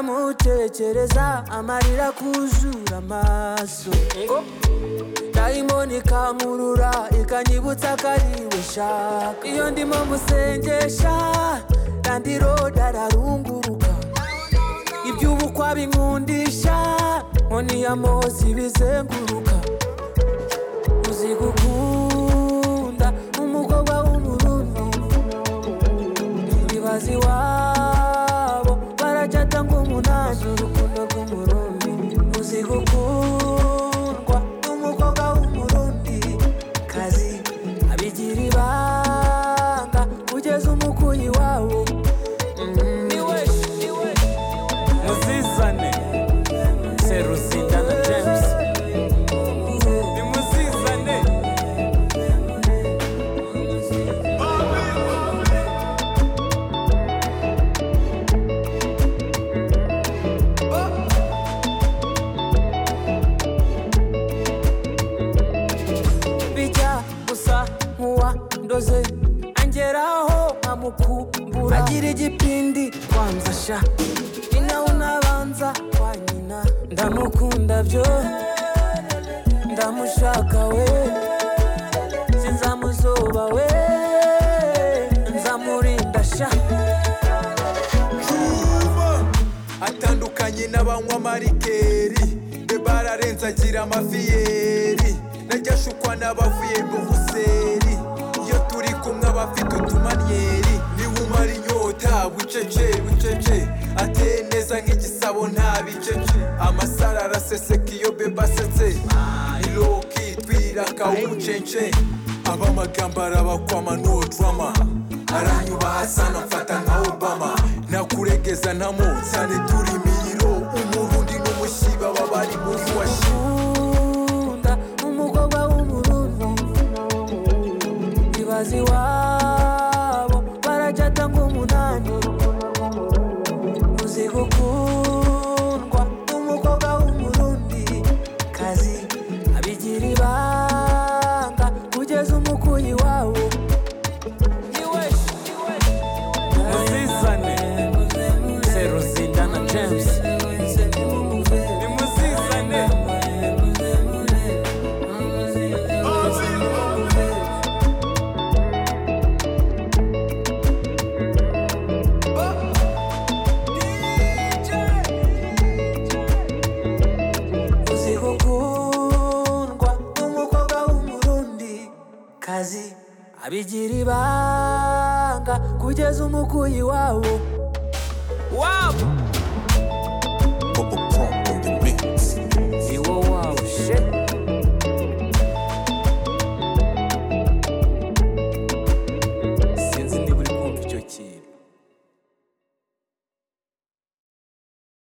ndamutekereza amarira kuzura amaso dayimoni ikamurura ikanyibutsa akariwe shaka iyo ndimo musengesha randiroda ararunguruka iby'ubukwa binkundisha nkoni ya mozi bizenguruka uzi gukunda umukobwa w'umurundi ibibazo iwabo baracata nk'umunani urukundo rw'umurundi uzi gukundwa n'umukobwa w'umurundi kazi abigira ibanga kugeza umukuyi wawo muzizane seruzinda na james nimuzizane bijya gusa nkuwa ndoze angeraho nkamukumbura agira igipindi twamfasha ni nawe unabanza kwa nyina ndamukunda byo ndamushaka we sinzamuzoba we nzamurinda sha atandukanye n'abanywa marikeri debara arenze agira amaviyeri najya ashukwa n'abavuye mu buseri iyo turi kumwe abafite utumaniyeri niba umara inyota bucece bucece ateye neza nk'igisabo nta bicece amasaro araseseka iyo beba asetse iroki twiraka umucece ab'amagambo arabakwama no drama aranyuba hasana mfata nka obama nakuregeza ntamunsane turi miyiro umurundi n'umushiba babari muri washi nkunda umukobwa w'umurundi ibaze iwabo baracata nk'umunani uzi gukundwa n'umukobwa w'umurundi kazi abigira ibanga kugeza umukuyi wawo muzizane seruzinda na james nimuzizane uzi gukundwa n'umukobwa w'umurundi kazi abigira ibanga kugeza umukuyi wawo